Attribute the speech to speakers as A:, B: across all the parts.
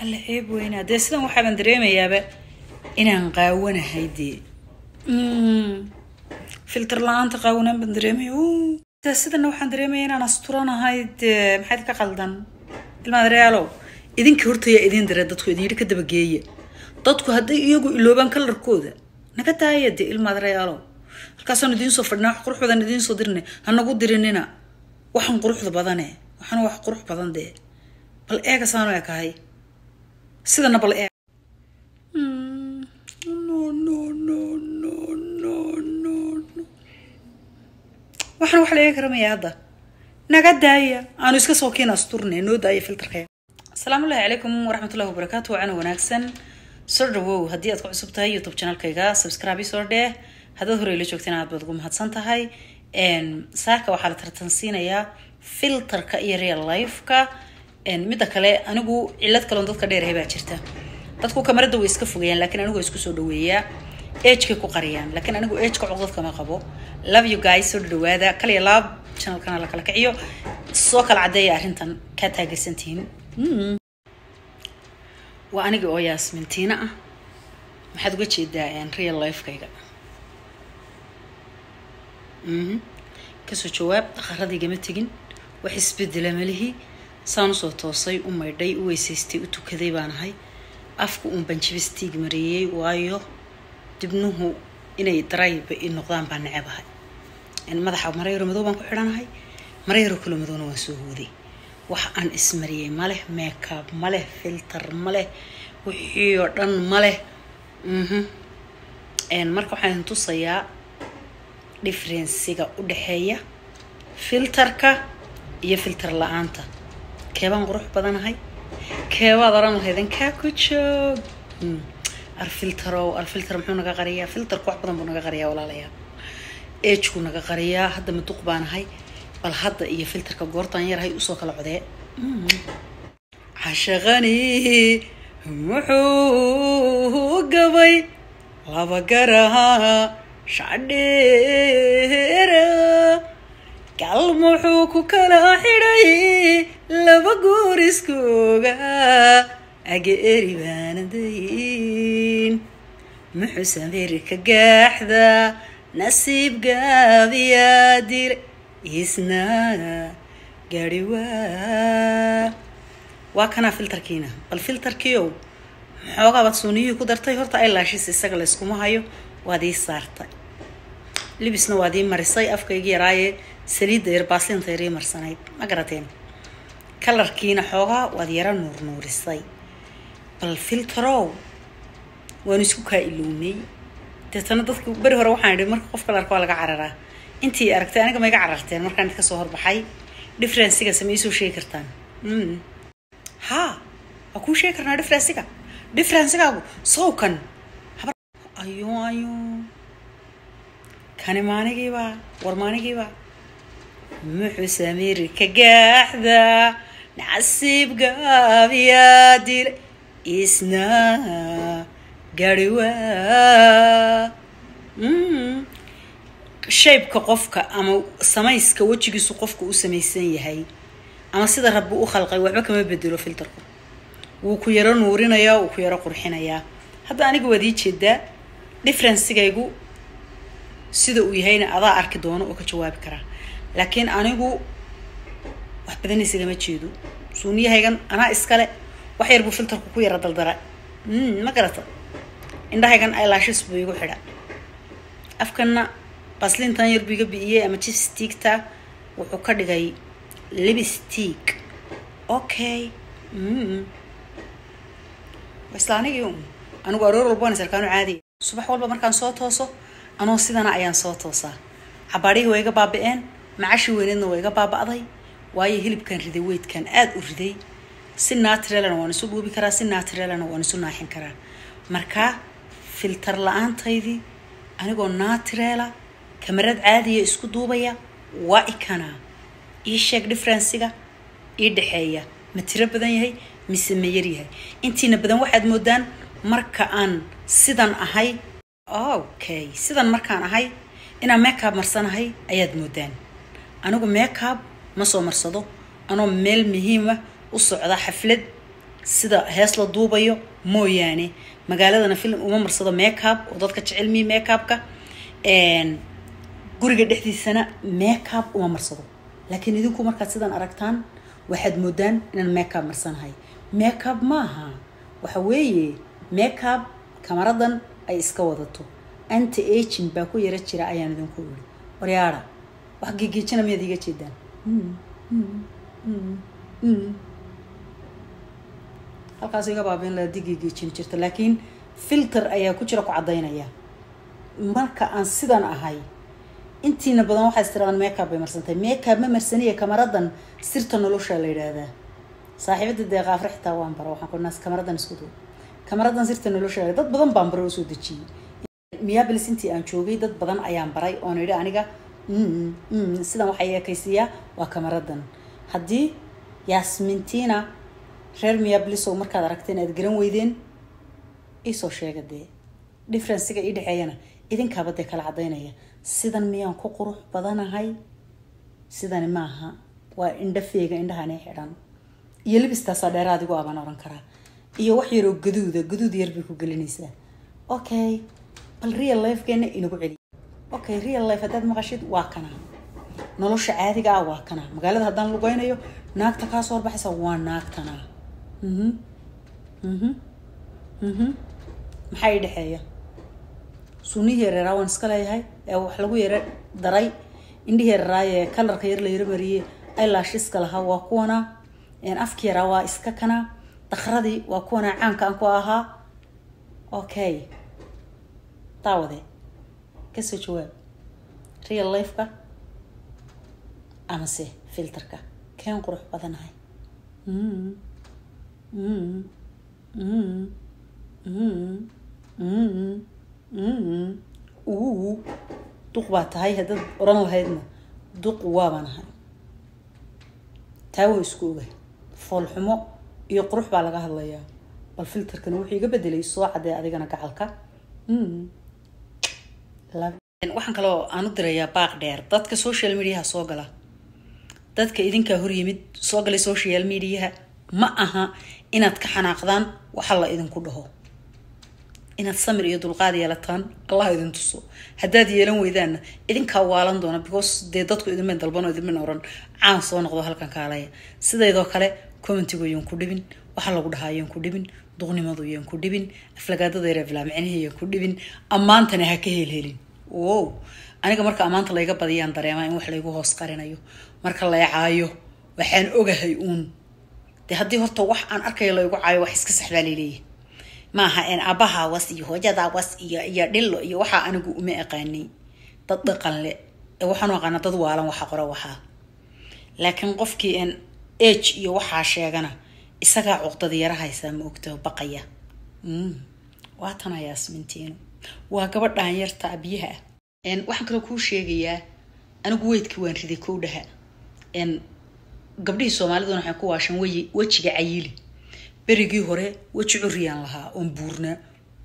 A: alla ceeb weynaa dee sidan waxaaban dareemayaaba inaan qaawanahay dee filter la-aanta qaawanaan baan dareemaya dee sidana waxaan dareemaya inaan asturanahay dee maxayd ka qaldan ilmaadareyaalow idinka hortayaa idiin dare dadku idin ka dabageeya dadku hadday iyagu iloobaan kalarkooda naga daaya dee ilmaadareyaalow halkaasaan idiin soo fadhinaa wax qurux badan idiin soo dirina hanagu dirinina waxaan quruxda badane waxaan wax qurux badan dee bal eega saanu ekahay sidana bal eeg waxaan wax la eegi karamaya hadda naga daaya aanu iska soo kiin asturne noo daaya filterkee asalaamu llahi calaykum waraxmatullahi wabarakaatu wacana wanaagsan soo dhawow haddii aad ku cusub tahay youtube channelkayga subscribe soo dheh haddaad horey la joogteen aad baad ugu mahadsan tahay saaka waxaa la tartansiinayaa filterka iyo real lifeka midda kale anigu cilad kaloon dadka dheerahay baa jirta dadku kamarada way iska fogayaan laakiin anigu waa isku soo dhaweeyaa agekay ku qariyaan laakiin anigu ageka cuqdad kama qabo love you guys soo dhawaada kaliya laab channelkana la kala kiciyo soo kala cadeeya arrintan kaa taageersantihiin waa aniga oo yaasmintiina ah maxaad uga jeedaa real lifekayga kasoo jawaab dhaqaradaygama tegin wax isbedela malihi saan usoo toosay u maydhay u weysaystay u tukaday baan ahay afka uun banjibistiig mareeyey waayo dibnuhu inay darayba i noqdaan baan necebahay madaxa marayaro madow baan ku xidhanahay marayaro kalo madowna waan soo hooday wax aan ismariyey maleh makeup maleh filter maleh wixii oo dhan maleh marka waxaan tusayaa differensiga u dhexeeya filterka iyo filter la-aanta keebaan qurux badanahay keebaad oran lahaydan kaa ku joog arfilterow arfilter muxuu naga qariyaa filterka wax badan buu naga qariyaa walaalayaa agekuu naga qariyaa hadda maduq baanahay bal hadda iyo filterka goortaan yarahay usoo kala codee cashaqani muxuu gabay laba garaha shacdheera gal muxuu ku kala xidhay laba goor iskooga aga eri baanadayn muxuu sameerka gaaxda nasiib gaabiyaa dile isna gaari waa waa kanaa filterkiina bal filterkiiow maxoogaabad suuniyihii ku dartay horta ilaashis isaga layskuma hayo waad ii saartay libisna waad ii marisay afkaygi yaraaye saliidda yar baaslinta yar ii marsanayd ma garateen kalarkiina xoogaa waad yara nuur nuurisay bal filterow waanu isku kaa ilownay deetana dadku beri hore waxaan idhi marka qofka larka waa laga cararaa intii aragtay aniga ma iga cararteen markaan idinka soo horbaxay differenciga sama iisoo sheegi kartaan ha waa kuu sheegi karnaa differenciga differencigaagu sawkan ayo ayo kani maanigiiba war maanigiiba muxuu sameeri ka gaaxda nacasiib gaabiyaa dile isna gaari waa shaybka qofka ama samayska wejigiisu qofka u samaysan yahay ama sida rabbi u khalqay waxba kama bedelo filterku wuu ku yaro nuurinayaa wuu ku yaro qurxinayaa hadda aniga waad ii jeedaa differencigaygu sida uu yahayna adaa arki doono oo ka jawaabi karaa laakiin anigu wax badanaysigama jeedo suuniyahaygan anaa iskale wax yar buu filterku ku yara daldara ma garata indhahaygan ilaashis buu igu xidha afkanna baslintan yar buu iga bi'iyey ama jipstiigta wuxuu ka dhigay libstiig okay isla anigii un anigu aroor walba waan sarkaanu caadiya subax walba markaan soo tooso anoo sidana ayaan soo toosaa xabaadhihii waa iga baabi-een macashii weyneedna waa iga baaba'day waayo hilibkan riday weydkan aada u riday si natrelana waan isu dhuubi karaa si natrelana waan isu naaxin karaa markaa filter la-aantaydii anigoo natrela kamarad caadiya isku duubaya waa ikanaa ii sheeg differenciga ii dhexeeya ma tiro badan yahay mise ma yar yahay intiina badan waxaad moodaan marka aan sidan ahay okay sidan markaan ahay inaan makeup marsanahay ayaad moodaan anigu makeup ma soo marsado anoo meel muhiima u socda xaflad sida hees la duubayo mooyaane magaaladana film uma marsado makeup oo dadka jecel miyi makeupka guriga dhexdiisana makeup uma marsado laakiin idinku markaad sidan aragtaan waxaad moodaan inaan makeup marsanahay makeup maaha waxa weeye makeup kamaradan ay iska wadato anti agin baa ku yara jira ayaan idinku iri waryaada wax gegeejina miyaad iga jeedaan halkaas iga baabin la digegeejin jirta laakiin filter ayaa ku jira ku caddaynaya marka aan sidan ahay intiina badan waxaa istiraadaan makeup bay marsantay makeup ma marsaniya kamaradan sirta nolosha la yidhaahdaa saaxiibada dee qaafre xitaa waan bara waxaan kunaas kamaradan isku duu kamaradan sirta nolosha dad badan baan baray oo soo dejiyey miyaabilis intii aan joogay dad badan ayaan baray oon idhi aniga sidan waxay ekaysiiyaa waa kamaradan haddii yaasmintiina reer miyaabilisow markaad aragteen aad garan weydeen iisoo sheega dee differenciga ii dhexeeyana idinkaaba dee kala caddaynaya sidan miyaan ku qurux badanahay sidani maaha waa indhafeega indhahani xidhan iyo libistaasaa dheeraad igu abaan oran karaa iyo wax yaroo gaduuda gaduud yar bay ku gelinaysaa okay bal real lifegeena inagu celiy okay real life haddaad maqashid waa kana nolosha caadiga ah waa kana magaalada haddaan lugeynayo naagta kaa soo horbaxaysa waa naagtana mhm mhm mhm maxaa ii dhexeeya sunihii yareeraa waan iska leeyahay ee wax lagu yara daray indhihii yararaaye kalarka yar la yaro mariyey ilashiska lahaa waa kuwana afki yaraa waa iska kana dakradii waa kuwana caanka aan ku ahaa okay daawade kasoo jawaab real lifeka amase filterka keen qurux badanahay uu duq baa tahay haddaad oran lahaydna duq waabaan ahay taa waa isku ogahay foolxumo iyo qurux baa laga hadlayaa bal filterkana wuxuu iga bedelay soo cadee adigana gacalka waxaan kaloo aan u dirayaa baaq dheer dadka social mediaha soo gala dadka idinkaa hor yimid soo galay social mediaha ma aha inaad ka xanaaqdaan waxa la idinku dhaho inaad samir iyo dulqaad yeelataan allah idin tuso haddaad yeelan weydaanna idinkaa waalan doona because dee dadku idinma dalbano idinmin oran caan soo noqdo halkan kaalaya sidaydoo kale commentigu yaan ku dhibin waxa lagu dhahaa yaan ku dhibin duqnimadu yaan ku dhibin aflagaadada yareeflaa micnihi yaan ku dhibin ammaantana ha ka helhelin wow aniga marka ammaanta layga badiyaan dareemaa in wax laygu hoos qarinayo marka laycaayo waxaan ogahay uun dee haddii horta wax aan arkayo laygu caayo wax iska saxbaa laleeyahay maaha en abaha was iyo hooyada was iyo iyo dhillo iyo waxaa anigu uma aqaanay dad dhaqan le ee waxaanu aqaana dad waalan waxa qora waxaa laakiin qofkii en age iyo waxaa sheegana isagaa cuqdada yara haysaa ma ogta baqaya waa tana yaasmintiino waa gabadhaan yarta biyaha ah waxaan kaloo kuu sheegayaa anigu weydkii waan riday kowdhaha gabdhihii soomaaliduna waxay ku waashan weyi wejiga cayili berigii hore weji curiyaan lahaa oon buurnaa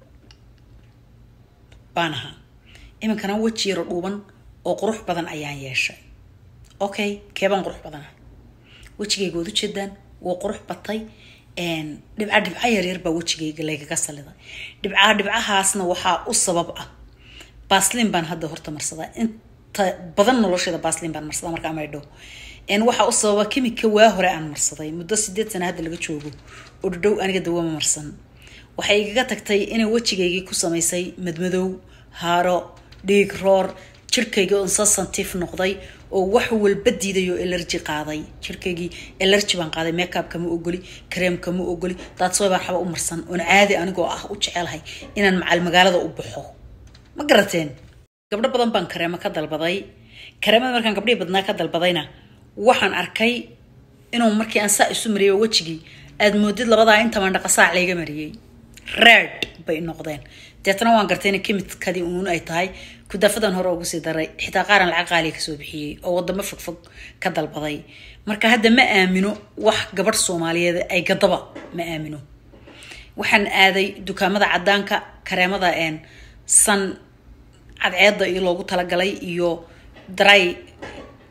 A: baan ahaa iminkana weji yaro dhuuban oo qurux badan ayaan yeeshay okay keebaan qurux badanahay wejigayga waad ujeedaan waa qurux batay dhibca dhibca yaryar baa wejigayga laygaga saliday dhibca dhibcahaasna waxaa u sabab ah baslin baan hadda horta marsadaa inta badan nolosheeda baslin baan marsadaa marka amaydho waxaa u sababa kimika waa hore aan marsaday muddo sideed sana hadda laga joogo oo dhadhow aniga dawama marsan waxay igaga tagtay inay wejigaygii ku samaysay madmadow haaro dhiig roor jirkaygii oon sasantif noqday oo wax walba diiday oo elerji qaaday jirkaygii elerji baan qaaday makeup kama ogoli kareem kama ogoli daadsoy baan xaba u marsan oon caadi anigoo ah u jecelahay inaan macal magaalada u baxo ma garateen gabdho badan baan kareemo ka dalbaday kareemada markaan gabdhihii badnaa ka dalbadayna waxaan arkay inuu markii aan saa isu mariyay wejigii aad moodid labadaa intaban dhaqasaac layga mariyey red bay noqdeen deetana waan gartay in kimidkadii uun ay tahay kudaafadan hore ugu sii daray xitaa qaaran lacag qaaliya kasoo bixiyey oo wadamo fogfog ka dalbaday marka hadda ma aamino wax gabadh soomaaliyeed ay gadaba ma aamino waxaan aaday dukaamada cadaanka kareemada een san cadceeda iyo loogu talagalay iyo dry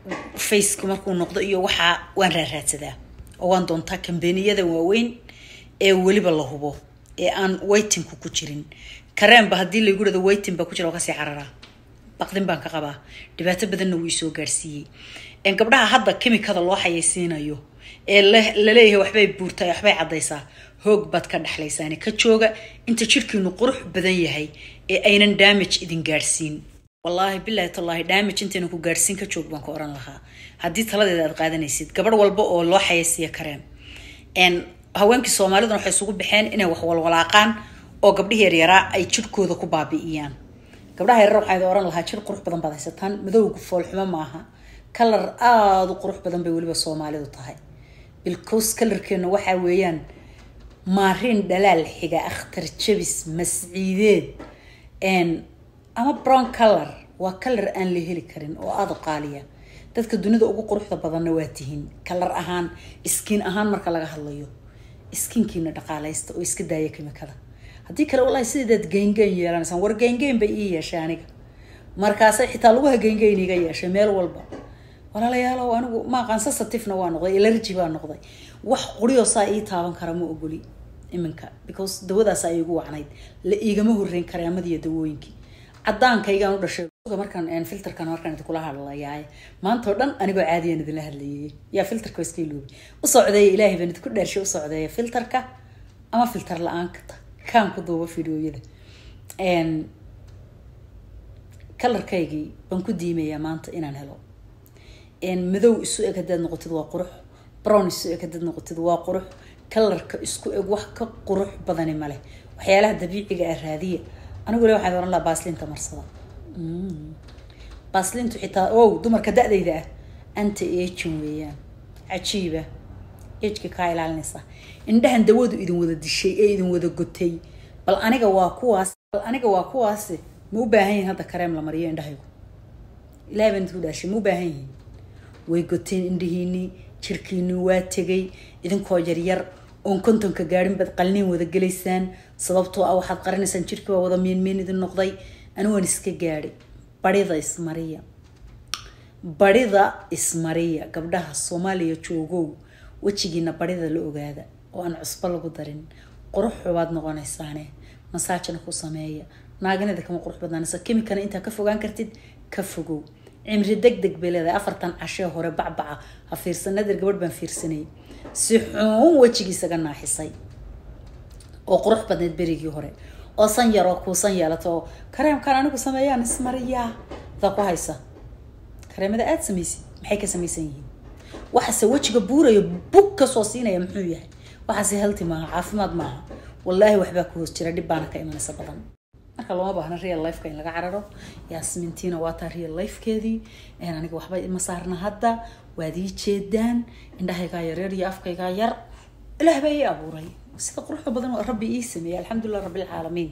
A: faceka markuu noqdo iyo waxaa waan raaraadsadaa oo waan doontaa kambaniyada waaweyn ee weliba la hubo ee aan waytinku ku jirin kareenba haddii laygu dhado waytin baa ku jira waa kasii cararaa baqdin baan ka qabaa dhibaato badanna wuu isoo gaarsiiyey gabdhaha hadda kimikada loo xayeysiinayo ee laleeyahay waxbay buurtaa waxbay caddaysaa hoog baad ka dhexlaysaani ka jooga inta jirhkiinu qurux badan yahay ee aynan damage idin gaadhsiin wallaahi bilaahi tallaahi damage intaynan ku gaadhsiin ka joog baan ku oran lahaa haddii taladeeda aad qaadanaysid gabadh walba oo loo xayeysiiya kareen haweenkii soomaaliduna waxay isugu baxeen inay wax walwalaaqaan oo gabdhihii yaryaraa ay jirhkooda ku baabi'iyaan gabdhaha yarar waxaa oran lahaa jir qurux badan baad haysataan madowga foolxumo maaha kalar aada u qurux badan bay weliba soomaalidu tahay bilcos kalarkeena waxaa weeyaan maariin dhalaal xiga akhtar jabis masciideed ama brown color waa kalar aan la heli karin oo aada u qaaliya dadka dunida ugu quruxda badanna waa tihiin kalar ahaan iskiin ahaan marka laga hadlayo iskiinkiina dhaqaalaysta oo iska daaya kimikada haddii kale walahi sideedaad geyngeyn yeelanaysaan war geyngeyn bay ii yeeshay aniga markaasay xitaa laguha geyngeyn iga yeeshay meel walba walaalayaalow anigu maaqaan sensitivena waa noqday elergy baa noqday wax quriyoo saa ii taaban kara ma ogoli iminka because dawadaas ay igu wacnayd la iigama horeyn kareemadiiyo dawooyinkii cadaankaygaan u dhashay markaan filterkan markaan idinkula hadlayaay maanta oo dhan anigoo caadiyan idinla hadlayay yaa filterka iska iloobi u socdeeya ilaahay baan idinku dheershay u socdeeya filterka ama filter la-aanka kaan ku duuba fideoyada kalarkaygii baan ku diimayaa maanta inaan helo madow isu eg haddaad noqotid waa qurux brown isu eg haddaad noqotid waa qurux kalarka isku eg wax ka qurux badani male waxyaalaha dabiiciga ah raadiya anigu le waxaan oran lahaa baaslinta marsada baaslintu xitaa ow dumarka da-dayda ah anta agin weeyaan cajiiba agka kaa ilaalinaysa indhahan dawadu idin wada dishay ee idin wada gotay bal aniga waa kuwaas bal aniga waa kuwaasi ma u baahan yihin hadda kareem la mariyo indhahaygu ilahay baan idinku dhaashay ma u baahan yihin way goteen indhihiinii jirkiinii waa tegay idinkoo yaryar oon kontonka gaadhin baad qalniin wada gelaysaan sababtoo ah waxaad qarinaysaan jirkii waa wada miinmiin idin noqday ani waan iska gaadhay barida ismariya barida ismariya gabdhaha soomaaliya joogow wejigiina barida la ogaada oo aan cusbo lagu darin quruxu baad noqonaysaane masaajina ku sameeya naaginada kama qurux badnaanaysa kimikana intaa ka fogaan kartid ka fogow cimri deg deg bay leedahay afartan cashee hore bacbaca ha fiirsan nadir gabadh baan fiirsanayay si xuun wejigiisaga naaxisay oo qurux badneyd berigii hore oo san yaroo kuusan yeelato oo kareemkan anigu sameeyaan ismariyaa adaa ku haysa kareemada aada samaysid maxay ka samaysan yihiin waxaase wejiga buurayo bug kasoo siinaya muxuu yahay waxaase halti maaha caafimaad maaha wallaahi waxbaa ku hoos jira dhib baana ka imanaysa badan marka looma baahna real lifeka in laga cararo yaasmintiina waa taa real lifekeedii aniga waxba ima saarna hadda waad ii jeedaan indhahaygaa yaryar iyo afkaygaa yar ilaah baa ii abuuray sida quruxda badan oo rabbi ii sameeyey alxamdulilah rabbilcaalamiin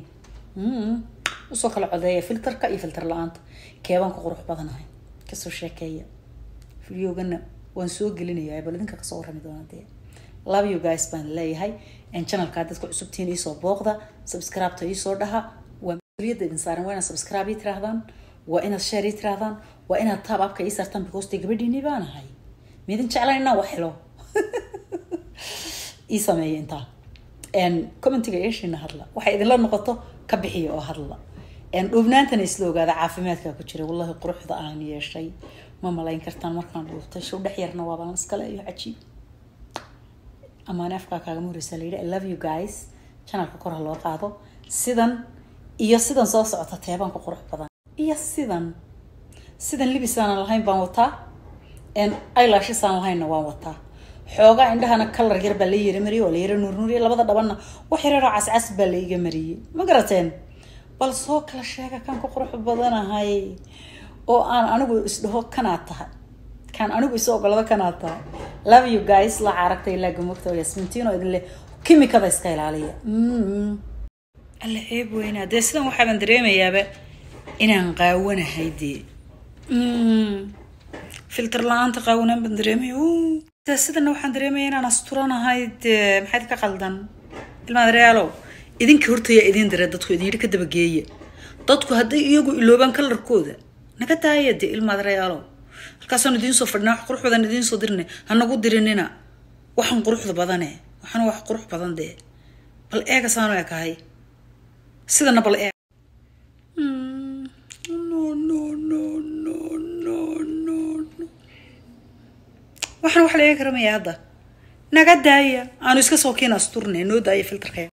A: usoo kala codeeya filterka iyo filter la-aanta keebaan ku qurux badanahay kasoo sheekeeya videogana waan soo gelinayaa bal idinka kasoo warrami doona dee love you guys baan leeyahay channelkaa dadka cusubtiin iisoo booqda subscribe-ta iisoo dhaha waa mas-uuliyadda idin saaran waa inaad subscribe ii tirahdaan waa inaad share ii tirahdaan waa inaad taab abka ii saartaan because dee gabadhiinii baan ahay miidin jeclan inaan wax helo ii sameeya intaa commentiga eeshiina hadla waxay idinla noqoto ka bixiya oo hadla dhuubnaantana isla ogaada caafimaadkaa ku jira wallahi quruxda aan yeeshay ma malayn kartaan markaan dhuuftay show dhex yarna waabaan iskale iyo cajiib amaane afkaa kaagama horeysaa layidhi i love you guys channelka kor ha loo qaado sidan iyo sidan soo socota teebaan ku qurux badan iyo sidan sidan libisaanan lahayn baan wataa eyelashisaan lahaynna waan wataa xoogaa indhahana kalar yar baa la yara mariyey oo la yara nuurnuuriye labada dhabanna wax yararoo cascas baa la iga mariyey ma garateen bal soo kala sheega kan ku qurux badanahay oo aan anigu isdhaho kanaad tahay kaan anigu isu ogolado kanaad tahay love you guys la caaragta ilaa gamogta oo yasmintiino idin leh kimikada iska ilaaliya alla ceeb weynaa dee sidan waxaaban dareemayaaba inaan qaawanahay dee filter la-aanta qaawanaan baan dareemaya dee sidana waxaan dareemaya inaan asturanahay dee maxayd ka qaldan ilmaad reyaalow idinka hortaya idiin dare dadku idin yidhi ka dabageeya dadku hadday iyagu iloobaan kalarkooda naga daaya dee ilmaad reyaalow halkaasaan idiin soo fadhina wax qurux badan idiin soo dirina hanagu dirinina waxaan quruxda badane waxaan wax qurux badan dee bal eega saanu ekahay sidana bal eeg waxaan wax la eegi kara maya hadda naga daaya aanu iska soo kiina asturne noo daaya filterkee